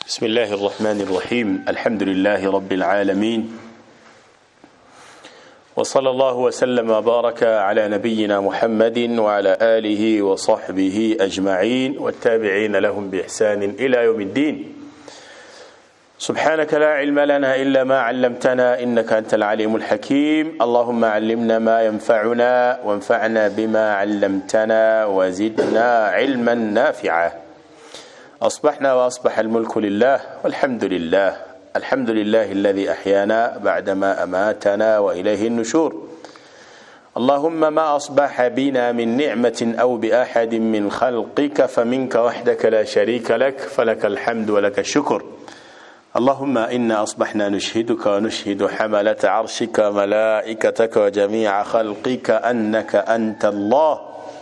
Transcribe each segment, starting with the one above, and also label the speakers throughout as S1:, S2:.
S1: بسم الله الرحمن الرحيم الحمد لله رب العالمين وصلى الله وسلم وبارك على نبينا محمد وعلى آله وصحبه أجمعين والتابعين لهم بإحسان إلى يوم الدين سبحانك لا علم لنا إلا ما علمتنا إنك أنت العليم الحكيم اللهم علمنا ما ينفعنا وانفعنا بما علمتنا وزدنا علما نافعا أصبحنا وأصبح الملك لله والحمد لله الحمد لله الذي أحيانا بعدما أماتنا وإليه النشور اللهم ما أصبح بنا من نعمة أو بأحد من خلقك فمنك وحدك لا شريك لك فلك الحمد ولك الشكر اللهم إنا أصبحنا نشهدك ونشهد حملة عرشك وملائكتك وجميع خلقك أنك أنت الله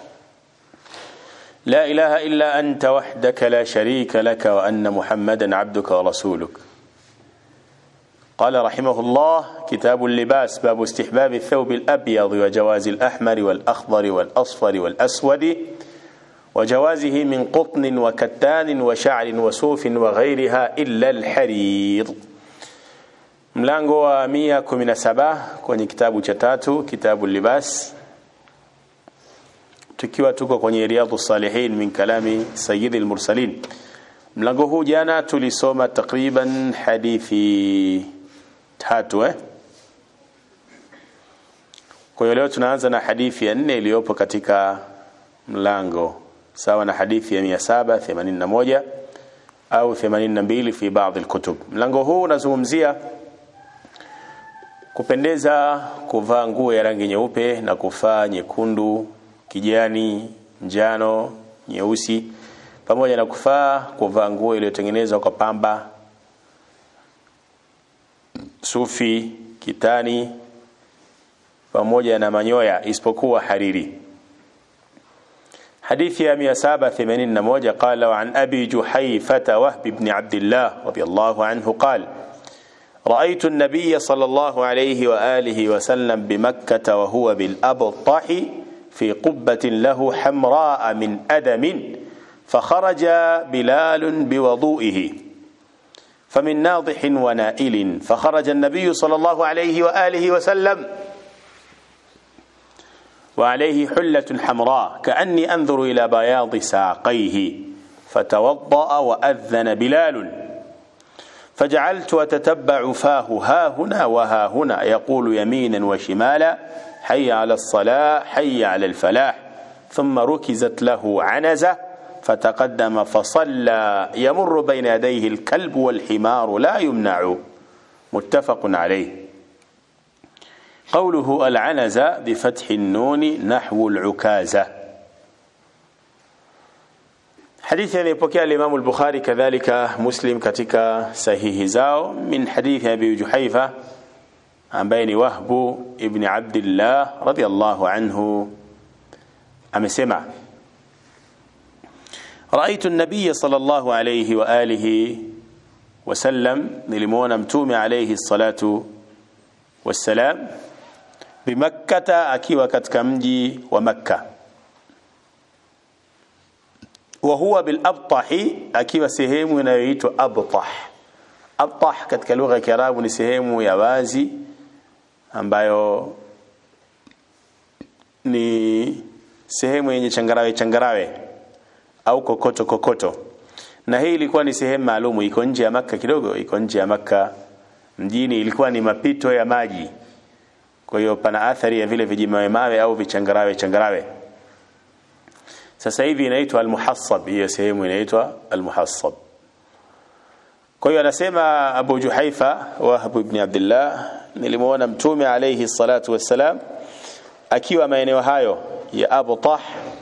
S1: لا إله إلا أنت وحدك لا شريك لك وأن محمدا عبدك ورسولك قال رحمه الله كتاب اللباس باب استحباب الثوب الأبيض وجواز الأحمر والأخضر والأصفر والأسود وجوازه من قطن وكتان وشعر وصوف وغيرها إلا الحرير mlango wa 117 kwenye kitabu cha tatu kitabu libas tukiwa tuko kwenye riyadhu salihin min kalami sayyid al-mursalin mlango huu jana tulisoma takriban hadithi tatu eh kwa hiyo leo tunaanza na hadithi ya nne iliyopo katika mlango sawa na hadithi ya 781 au 82 fi baadhi alkutub mlango huu unazungumzia kupendeza kuvaa nguo ya rangi nyeupe na kufaa nyekundu kijani njano nyeusi pamoja na kufaa kuvaa nguo iliyotengenezwa kwa pamba sufi kitani pamoja na manyoya isipokuwa hariri حديث يا 781 قال وعن أبي جحيفة وهب بن عبد الله رضي الله عنه قال رأيت النبي صلى الله عليه وآله وسلم بمكة وهو بالأبطح في قبة له حمراء من أدم فخرج بلال بوضوئه فمن ناضح ونائل فخرج النبي صلى الله عليه وآله وسلم وعليه حلة حمراء كأني أنظر إلى بياض ساقيه فتوضأ وأذن بلال فجعلت أتتبع فاه ها هنا وها هنا يقول يمينا وشمالا حي على الصلاة حي على الفلاح ثم ركزت له عنزة فتقدم فصلى يمر بين يديه الكلب والحمار لا يمنع متفق عليه قوله العنزة بفتح النون نحو العكازة حديث يلipokea الإمام البخاري كذلك مسلم katika sahihi zao min hadithi Abi Juhaifa ambaye ni Wahbu ibn Abdullah radiyallahu anhu amesema رأيت النبي صلى الله عليه وآله وسلم نلمون متوم عليه الصلاة والسلام bimakkata akiwa katika mji wa makka wa huwa bil abtahi akiwa sehemu inayoitwa abtah abtah katika lugha ya kiarabu ni sehemu ya wazi ambayo ni sehemu yenye changarawe changarawe au kokoto kokoto na hii ilikuwa ni sehemu maalumu iko nje ya makka kidogo iko nje ya makka mjini ilikuwa ni mapito ya maji kwa hiyo pana athari ya vile vijimawe mawe au vichangarawe changarawe sasa hivi inaitwa almuhassab hiyo sehemu inaitwa almuhassab kwa hiyo anasema Abu Juhaifa Wahab ibn Abdullah nilimuona mtume alayhi salatu wassalam akiwa maeneo hayo ya Abu Tah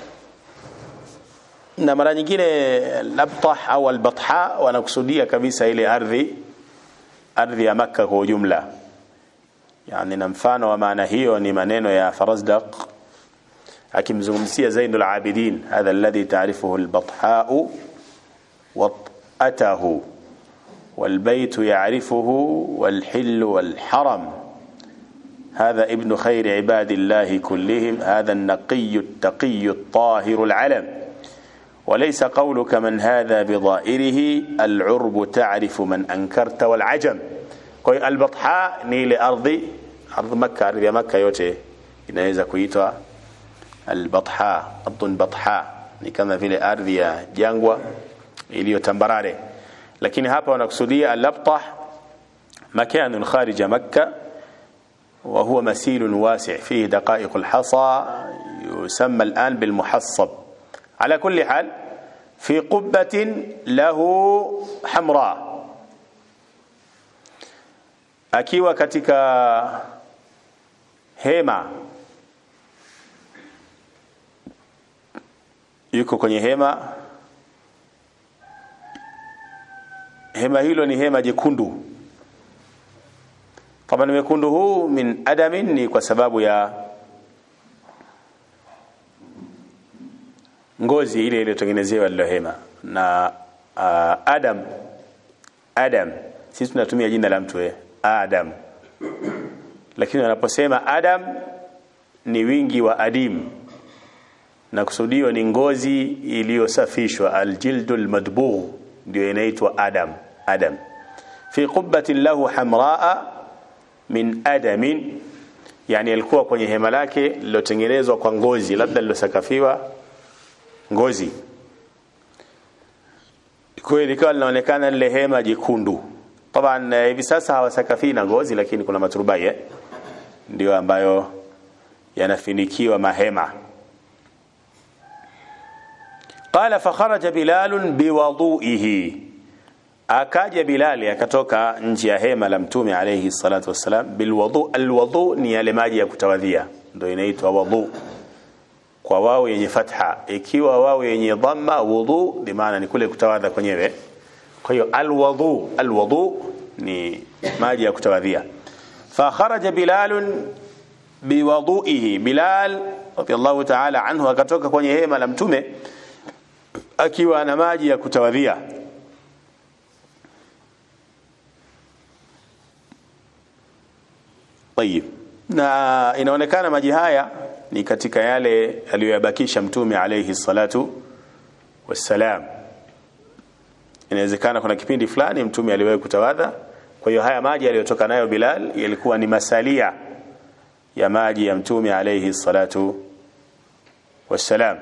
S1: na mara nyingine Labtah au Albatha wanakusudia kabisa ile ardhi ardhi ya Makka kwa ujumla yani na mfano wa maana hiyo ni maneno ya Farazdaq akimzungumzia Zainul Abidin hadha alladhi ta'rifuhu al-Batha wat'atahu والبيت يعرفه والحل والحرم هذا ابن خير عباد الله كلهم هذا النقي التقي الطاهر العلم وليس قولك من هذا بضائره العرب تعرف من أنكرت والعجم kwa البطحاء ni ile ardhi ardhi Makka ardhi ya Makka yote inaweza kuitwa albatha ardhun batha ni kama vile ardhi ya jangwa iliyo tambarare lakini hapa wanakusudia al-abtah makan kharij Makka وهو مسيل واسع فيه دقائق الحصى يسمى الآن بالمحصب على كل حال في قبة له حمراء akiwa katika hema yuko kwenye hema hema hilo ni hema jekundu طبعا wekundu huu min adamin ni kwa sababu ya ngozi ile iliyotengenezewa lilo hema na uh, adam adam sisi tunatumia jina la mtu eh adam lakini wanaposema adam ni wingi wa adim na kusudiwa ni ngozi iliyosafishwa aljildul madbugh ndio inaitwa adam adam fi qubbatin lahu hamraa min adamin yani alikuwa kwenye hema lake lilotengenezwa kwa ngozi labda lilosakafiwa ngozi kwa likawa linaonekana lile hema jekundu taban hivi sasa hawasakafi na ngozi lakini kuna maturubai eh? ndio ambayo yanafinikiwa mahema qala fakharaja bilal biwadu'ihi akaja bilali akatoka nje ya hema la mtume alayhi salatu wassalam bilwudu alwudu ni yale maji ya kutawadhia ndio inaitwa wudu kwa wao yenye fatha ikiwa wao yenye dhamma wudu bi maana ni kule kutawadha kwenyewe kwa hiyo alwudu alwudu ni maji ya kutawadhia fa kharaja bilal biwudu'ihi bilal radiyallahu ta'ala anhu akatoka kwenye hema la mtume akiwa na maji ya kutawadhia طيب na inaonekana maji haya ni katika yale aliyoyabakisha mtume alayhi salatu wassalam inawezekana kuna kipindi fulani mtume aliwahi kutawadha kwa hiyo haya maji aliyotoka nayo Bilal yalikuwa ni masalia ya maji ya mtume alayhi salatu wassalam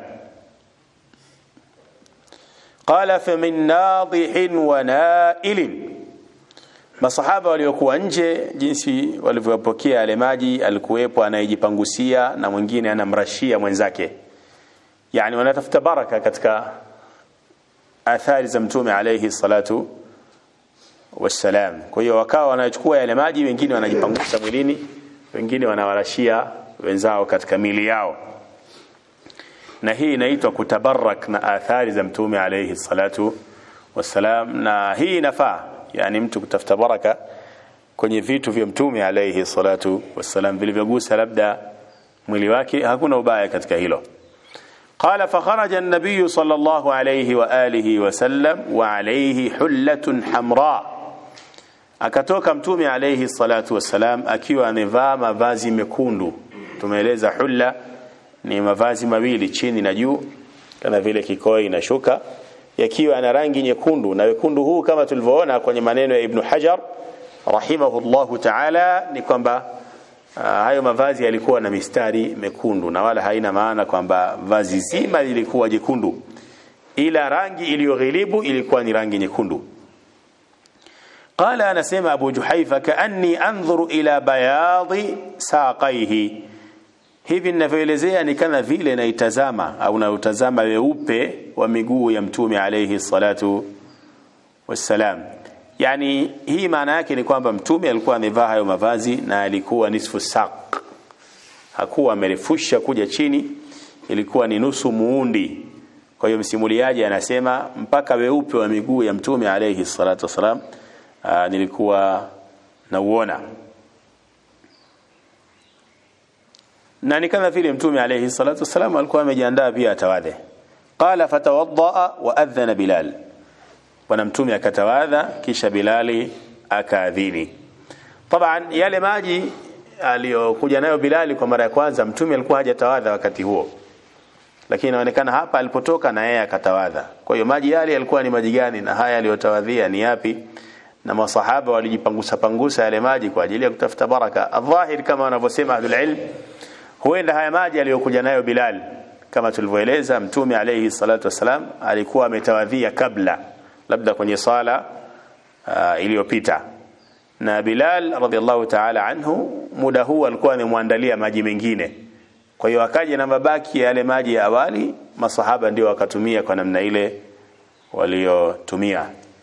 S1: qala famin nadihin wa nailin masahaba waliokuwa nje jinsi walivyopokea yale maji alikuwepo anayejipangusia na mwingine anamrashia mwenzake yani wanatafuta baraka katika athari za mtume alayhi salatu wassalam kwa hiyo wakawa wanachukua yale maji wengine wanajipangusa mwilini wengine wanawarashia wenzao katika mili yao na hii inaitwa kutabarak na athari za mtume alayhi salatu wassalam na hii inafaa yani mtu kutafuta baraka kwenye vitu vya mtume alayhi salatu wassalam vilivyogusa labda mwili wake hakuna ubaya katika hilo قال فخرج النبي صلى الله عليه وآله وسلم وعليه حلة حمراء akatoka mtume alayhi salatu wassalam akiwa amevaa mavazi mekundu tumeeleza hulla ni mavazi mawili chini na juu kama vile kikoi na shuka yakiwa na rangi nyekundu na wekundu huu kama tulivyoona kwenye maneno ya Ibn Hajar rahimahullahu ta'ala ni kwamba uh, hayo mavazi yalikuwa na mistari mekundu na wala haina maana kwamba vazi zima lilikuwa jekundu ila rangi iliyoghilibu ilikuwa ni rangi nyekundu قال أنا سمع أبو جحيفة كأني أنظر إلى بياض ساقيه hivi ninavyoelezea ni kama vile naitazama au nautazama weupe wa miguu ya mtume alayhi salatu wassalam yani hii maana yake ni kwamba mtume alikuwa amevaa hayo mavazi na alikuwa nisfu saq hakuwa amerefusha kuja chini ilikuwa ni nusu muundi kwa hiyo msimuliaji anasema mpaka weupe wa miguu ya mtume alayhi salatu wassalam nilikuwa nauona na ni kama vile mtume alayhi salatu wasalam alikuwa amejiandaa pia atawadhe qala fatawaddaa wa adhana bilal bwana mtume akatawadha kisha bilali akaadhini taban yale maji aliyokuja nayo bilali kwa mara ya kwanza mtume alikuwa hajatawadha wakati huo lakini inaonekana hapa alipotoka na yeye akatawadha kwa hiyo maji yale yalikuwa ni maji gani na haya aliyotawadhia ni yapi na masahaba walijipangusa pangusa yale maji kwa ajili ya kutafuta baraka adhahir kama wanavyosema ahlul ilm huenda haya maji aliyokuja nayo Bilal kama tulivyoeleza mtume alayhi salatu wasalam alikuwa ametawadhia kabla labda kwenye sala uh, iliyopita na Bilal radhiallahu ta'ala anhu muda huu alikuwa amemwandalia maji mengine kwa hiyo akaja na mabaki ya yale maji ya awali masahaba ndio wakatumia kwa namna ile waliotumia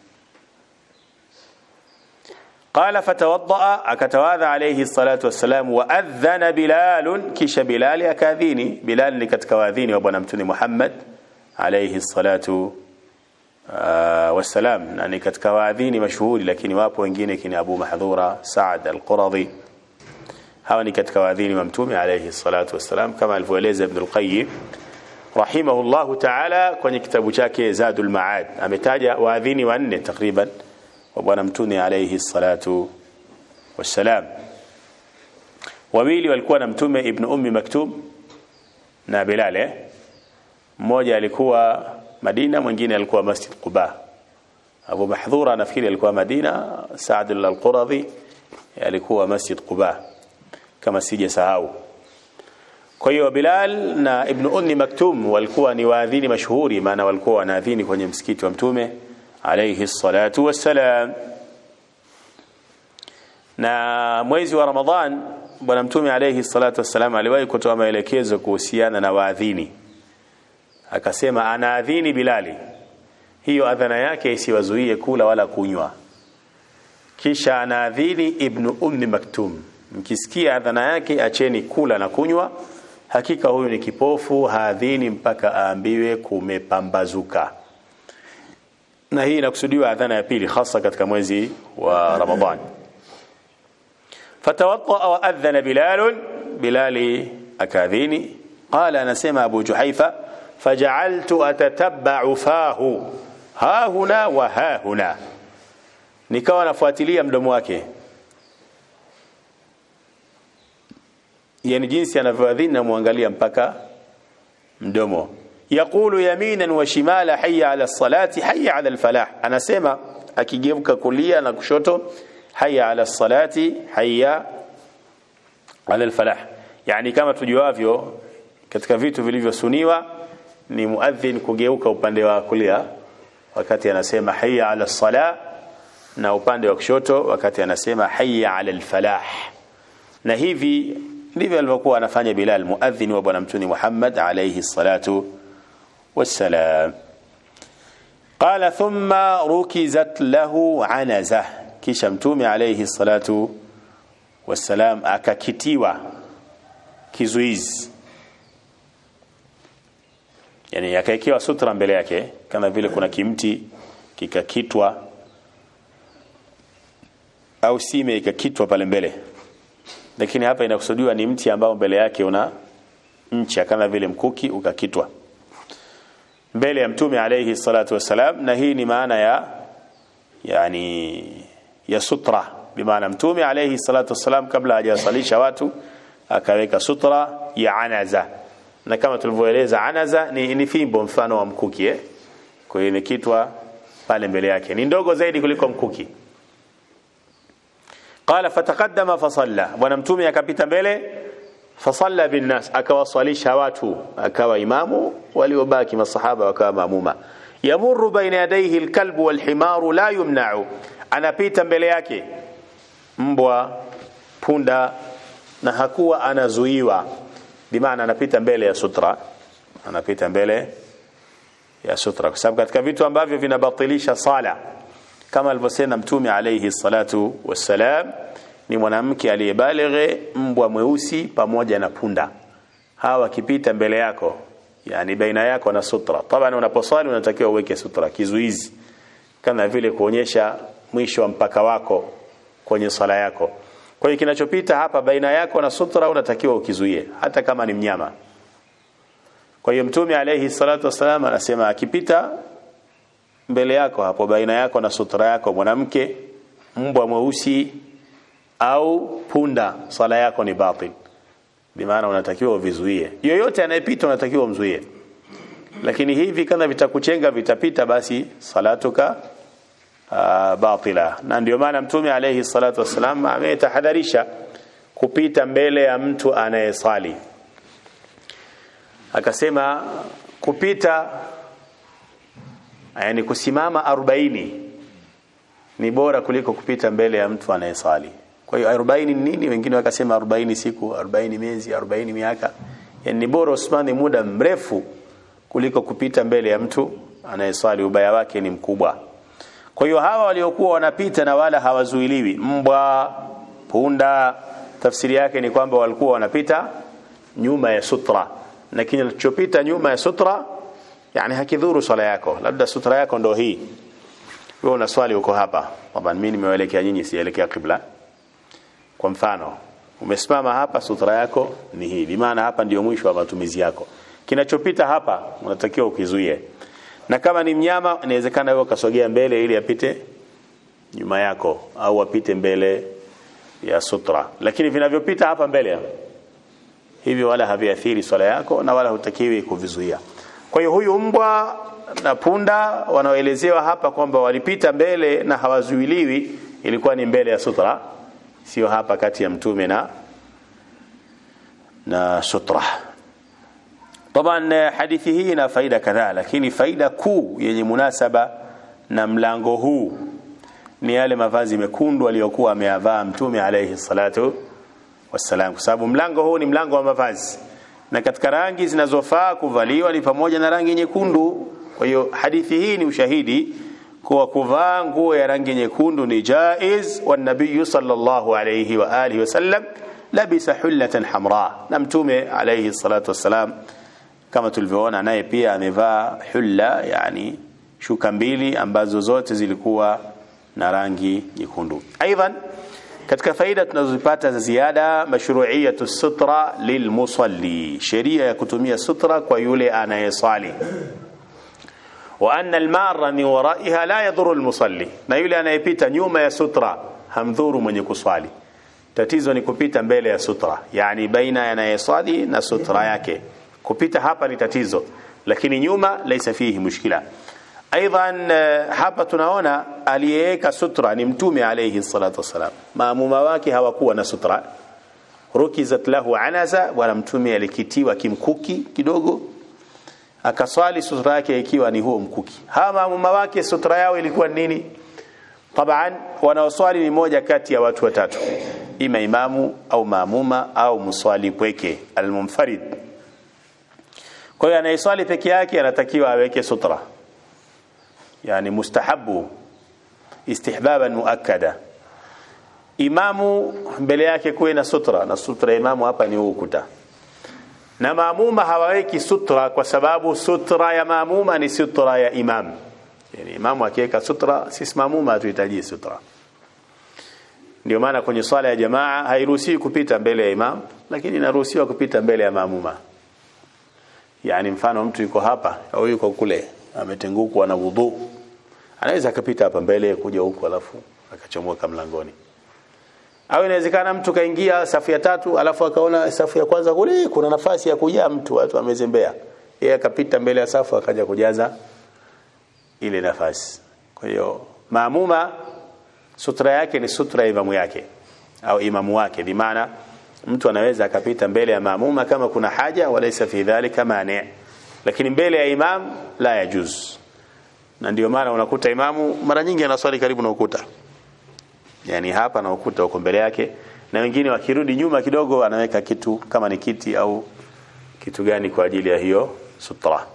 S1: قال فتوضأ akatawadha alayhi الصلاة والسلام وأذن بلال kisha Bilal akadhini Bilal ni katika waadhini wa bwana mtume Muhammad alayhi الصلاة والسلام na ni katika waadhini mashuhuri lakini wapo wengine kina Abu Mahdhura Saad al-Quradhi hawa ni katika waadhini wa mtume alayhi salatu wassalam kama alivyoeleza Ibn al-Qayyim rahimahullahu ta'ala kwenye kitabu chake Zadul Ma'ad ametaja waadhini wanne takriban wa bwana mtume alayhi salatu wassalam wawili walikuwa na mtume Ibn Ummi Maktum na Bilal mmoja alikuwa Madina mwingine alikuwa Masjid Quba Abu Mahdhura nafikiri alikuwa Madina Saad al-Quradhi alikuwa Masjid Quba kama sijasahau kwa hiyo Bilal na Ibn Ummi Maktum walikuwa ni waadhini mashuhuri maana walikuwa wanaadhini kwenye msikiti wa mtume alayhi salatu wassalam na mwezi wa Ramadhan bwana mtume alayhi salatu wassalam aliwahi kutoa maelekezo kuhusiana na waadhini akasema anaadhini Bilali hiyo adhana yake isiwazuie kula wala kunywa kisha anaadhini Ibn Ummi Maktum mkisikia adhana yake acheni kula na kunywa hakika huyu ni kipofu haadhini mpaka aambiwe kumepambazuka na hii inakusudiwa adhana ya pili hasa katika mwezi wa Ramadhan fatawadda wa adhana Bilal Bilali akadhini qala anasema Abu Juhaifa faja'altu atatabba'u fahu ha huna wa ha huna nikawa nafuatilia mdomo wake yani jinsi anavyoadhini namwangalia mpaka mdomo yaqulu yaminan wa shimala hayya ala salati hayya ala alfalah anasema akigeuka kulia na kushoto hayya ala salati hayya ala alfalah yani kama tujuavyo katika vitu vilivyosuniwa ni muadhin kugeuka upande wa kulia wakati anasema hayya ala salah na upande wa kushoto wakati anasema hayya ala alfalah na hivi ndivyo alivyokuwa anafanya Bilal muadhin wa bwana mtume Muhammad alayhi salatu wassalam qala thumma rukizat lahu anaza kisha mtume alayhi salatu wassalam akakitiwa kizuizi yani akaekewa sutra mbele yake kama vile kuna kimti kikakitwa au sime ikakitwa pale mbele lakini hapa inakusudiwa ni mti ambao mbele yake una ncha kama vile mkuki ukakitwa mbele ya mtume alayhi salatu wassalam na hii ni maana ya yani ya sutra bimaana mtume alayhi salatu wassalam kabla hajasalisha watu akaweka sutra ya anaza na kama tulivyoeleza anaza ni, ni fimbo mfano wa mkuki eh? kwa hiyo imekitwa pale mbele yake ni ndogo zaidi kuliko mkuki qala fataqaddama fasalla bwana mtume akapita mbele fasalla binnas akawaswalisha watu akawa imamu waliobaki masahaba wakawa maamuma yamurru baina yadayhi alkalbu walhimaru la yumna'u anapita mbele yake mbwa punda na hakuwa anazuiwa bimaana anapita mbele ya sutra anapita mbele ya sutra kwa sababu katika vitu ambavyo vinabatilisha sala kama alivyosema mtume alayhi salatu wassalam ni mwanamke aliyebalighe mbwa mweusi pamoja na punda hawa wakipita mbele yako yani baina yako na sutra taban unaposwali unatakiwa uweke sutra kizuizi kama vile kuonyesha mwisho wa mpaka wako kwenye sala yako kwa hiyo kinachopita hapa baina yako na sutra unatakiwa ukizuie hata kama ni mnyama kwa hiyo mtume alayhi salatu wasalam anasema akipita mbele yako hapo baina yako na sutra yako mwanamke mbwa mweusi au punda sala yako ni batil bimaana unatakiwa uvizuie yoyote anayepita unatakiwa umzuie lakini hivi kama vitakuchenga vitapita basi salatuka uh, batila na ndio maana mtume alayhi salatu wassalam ametahadharisha kupita mbele ya mtu anayesali akasema kupita yani kusimama 40 ni bora kuliko kupita mbele ya mtu anayesali kwa hiyo 40 ni nini wengine wakasema 40 siku 40 miezi 40 miaka yani ni bora usimame muda mrefu kuliko kupita mbele ya mtu anayeswali ubaya wake ni mkubwa kwa hiyo hawa waliokuwa wanapita na wala hawazuiliwi mbwa punda tafsiri yake ni kwamba walikuwa wanapita nyuma ya sutra na kinachopita nyuma ya sutra yani hakidhuru swala yako labda sutra yako ndo hii wewe unaswali uko hapa kwamba mimi nimewaelekea nyinyi sielekea kibla kwa mfano umesimama hapa sutra yako ni hii bi maana hapa ndio mwisho wa matumizi yako kinachopita hapa unatakiwa ukizuie na kama ni mnyama inawezekana wewe ukasogea mbele ili apite nyuma yako au apite mbele ya sutra lakini vinavyopita hapa mbele hivyo wala haviathiri swala yako na wala hutakiwi kuvizuia kwa hiyo huyu mbwa na punda wanaoelezewa hapa kwamba walipita mbele na hawazuiliwi ilikuwa ni mbele ya sutra sio hapa kati ya mtume na na sutra طبعا hadithi hii ina faida kadhaa lakini faida kuu yenye munasaba na mlango huu ni yale mavazi mekundu aliyokuwa ameyavaa mtume alayhi salatu wassalam kwa sababu mlango huu ni mlango wa mavazi na katika rangi zinazofaa kuvaliwa ni pamoja na rangi nyekundu kwa hiyo hadithi hii ni ushahidi kuwa kuvaa nguo ya rangi nyekundu ni jaiz wa nabii sallallahu alayhi wa alihi wasallam labisa hullatan hamra na mtume alayhi salatu wassalam kama tulivyoona naye pia amevaa hulla yani shuka mbili ambazo zote zilikuwa na rangi nyekundu aidan katika faida tunazozipata za ziada mashru'iyatu sutra lilmusalli sheria ya kutumia sutra kwa yule anayesali wa anna almarra min waraiha la yadhuru almusalli na yule anayepita nyuma ya sutra hamdhuru mwenye kuswali tatizo ni kupita mbele ya sutra yani baina anayesali na sutra yake kupita hapa ni tatizo lakini nyuma laisa fihi mushkila aidan hapa tunaona aliyeweka sutra ni mtume alayhi salatu wasalam maamuma wake hawakuwa na sutra rukizat lahu anaza bwana mtume alikitiwa kimkuki kidogo akaswali sutra yake ikiwa ni huo mkuki hawa maamuma wake sutra yao ilikuwa nini taban wanaoswali ni moja kati ya watu watatu ima imamu au maamuma au mswali pweke almunfarid kwa hiyo anayeswali peke yake anatakiwa aweke sutra yani mustahabu istihbaban muakkada imamu mbele yake kuwe na sutra na sutra ya imamu hapa ni ukuta na maamuma hawaweki sutra kwa sababu sutra ya maamuma ni sutra ya imam yani imamu akiweka sutra sisi maamuma hatuhitaji sutra ndio maana kwenye swala ya jamaa hairuhusiwi kupita mbele ya imam lakini inaruhusiwa kupita mbele ya maamuma yani mfano mtu yuko hapa au yuko kule ametengukwa na wudhu anaweza akapita hapa mbele kuja huku alafu akachomoka mlangoni au inawezekana mtu kaingia safu ya tatu alafu akaona safu ya kwanza kule kuna nafasi ya kujaa mtu watu wamezembea yeye akapita mbele ya safu akaja kujaza ile nafasi kwa hiyo maamuma sutra yake ni sutra ya imamu yake au imamu wake bimaana mtu anaweza akapita mbele ya maamuma kama kuna haja walaysa fi dhalika mani lakini mbele ya imam la yajuz na ndio maana unakuta imamu mara nyingi anaswali karibu na ukuta yani hapa na ukuta uko mbele yake na wengine wakirudi nyuma kidogo anaweka kitu kama ni kiti au kitu gani kwa ajili ya hiyo sutra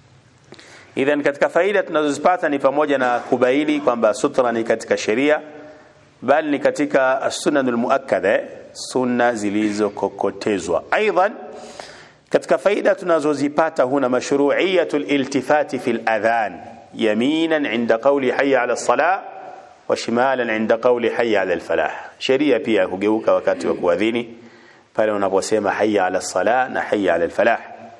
S1: idhan katika faida tunazozipata ni pamoja na kubaini kwamba sutra ni katika sheria bali ni katika sunanul muakkada sunna zilizokokotezwa aidan katika faida tunazozipata huna mashru'iyatul iltifati fil adhan yaminan inda qawli hayya ala salah wa shimalan inda qawli hayya ala al falah sheria pia kugeuka wakati wa kuadhini pale unaposema hayya ala salah na hayya ala al falah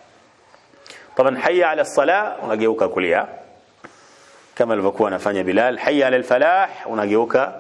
S1: طبعا حي على الصلاه unageuka kulia kama alivyokuwa anafanya Bilal hayya ala al-falah unageuka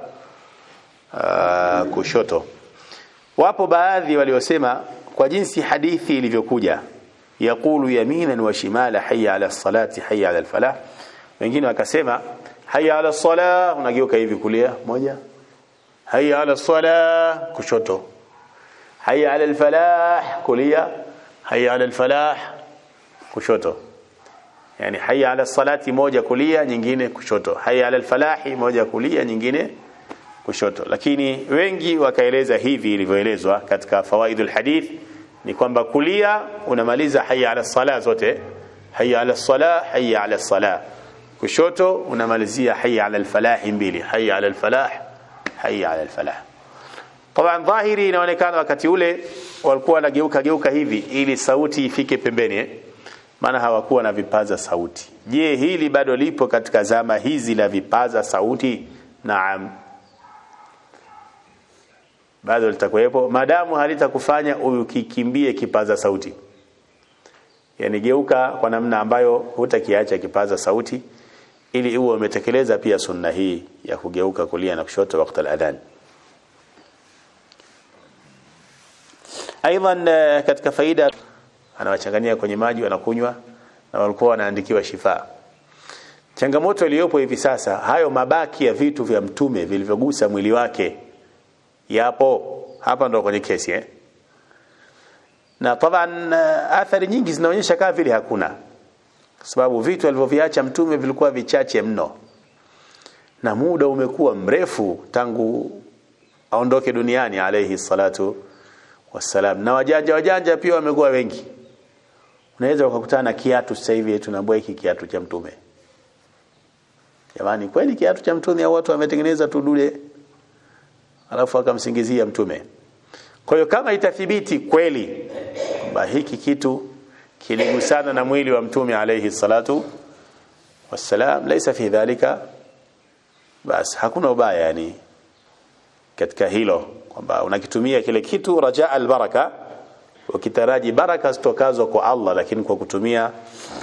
S1: uh, kushoto wapo baadhi waliosema kwa jinsi hadithi ilivyokuja yaqulu yaminan wa shimala hayya ala salati hayya ala alfalah wengine wakasema hayya ala salah unageuka hivi kulia moja hayya ala salah kushoto hayya ala alfalah kulia hayya ala alfalah kushoto yani hayya ala salati moja kulia nyingine kushoto hayya ala alfalahi moja kulia nyingine kushoto lakini wengi wakaeleza hivi ilivyoelezwa katika fawaidul hadith ni kwamba kulia unamaliza hayya ala sala zote hayya ala sala hayya ala sala kushoto unamalizia hayya ala alfalah mbili hayya ala alfalah hayya ala alfalah طبعا dhahiri inaonekana wakati ule walikuwa wanageuka geuka hivi ili sauti ifike pembeni eh? maana hawakuwa na vipaza sauti je hili bado lipo katika zama hizi la vipaza sauti naam bado litakuwepo maadamu halitakufanya ukikimbie kipaza sauti yani geuka kwa namna ambayo hutakiacha kipaza sauti ili uwe umetekeleza pia sunna hii ya kugeuka kulia na kushoto wakati al-adhan aidan katika faida anawachanganyia kwenye maji wanakunywa na walikuwa wanaandikiwa shifa changamoto iliyopo hivi sasa hayo mabaki ya vitu vya mtume vilivyogusa mwili wake yapo hapa ndo kwenye kesi eh na taban athari nyingi zinaonyesha kama vile hakuna kwa sababu vitu alivyoviacha mtume vilikuwa vichache mno na muda umekuwa mrefu tangu aondoke duniani alayhi salatu wassalam na wajanja wajanja pia wamekuwa wengi unaweza ukakutana na kiatu sasa hivi tunaambia hiki kiatu cha mtume jamani kweli kiatu cha mtume au watu wametengeneza tu dule alafu akamsingizia mtume kwa hiyo kama itathibiti kweli kwamba hiki kitu kiligusana na mwili wa mtume alayhi salatu wassalam laysa fi dhalika bas hakuna ubaya yani katika hilo kwamba unakitumia kile kitu rajaa albaraka ukitaraji baraka zitokazo kwa Allah lakini kwa kutumia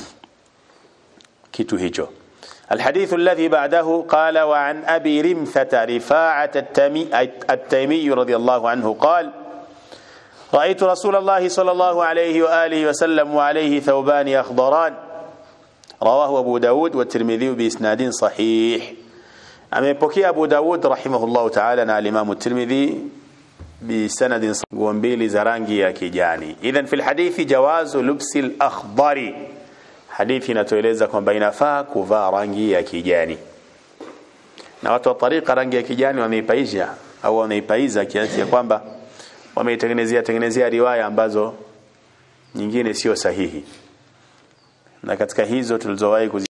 S1: kitu hicho الحديث الذي بعده قال وعن أبي رمثة رفاعة التيمي, التيمي رضي الله عنه قال رأيت رسول الله صلى الله عليه وآله وسلم وعليه ثوبان أخضران رواه أبو داود والترمذي بإسناد صحيح amepokea Abu Dawud rahimahullahu ta'ala na al-Imam at-Tirmidhi bisanadin nguo mbili za rangi ya kijani idhan fil hadithi jawazu lubsi al-akhdari hadithi inatueleza kwamba inafaa kuvaa rangi ya kijani na watu wa tariqa rangi ya kijani wameipaisha au wanaipaiza kiasi ya kwamba wameitengenezea tengenezea riwaya ambazo nyingine sio sahihi na katika hizo tulizowahi